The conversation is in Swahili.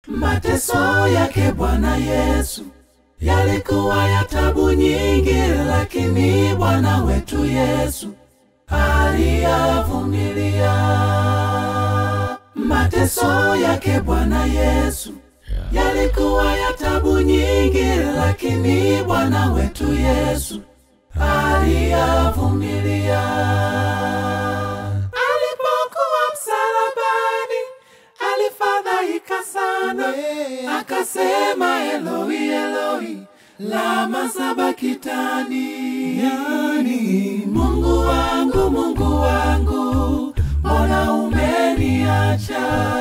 Mateso yake Bwana Yesu yalikuwa ya tabu nyingi, lakini Bwana wetu Yesu aliyavumilia. Mateso yake Bwana Yesu yalikuwa ya tabu nyingi, lakini Bwana wetu Yesu aliyavumilia. Alipokuwa msalabani, alifadhaika sana, akasema Eloi, Eloi, lama sabakitani, yani Mungu wangu, Mungu wangu, mbona umeniacha?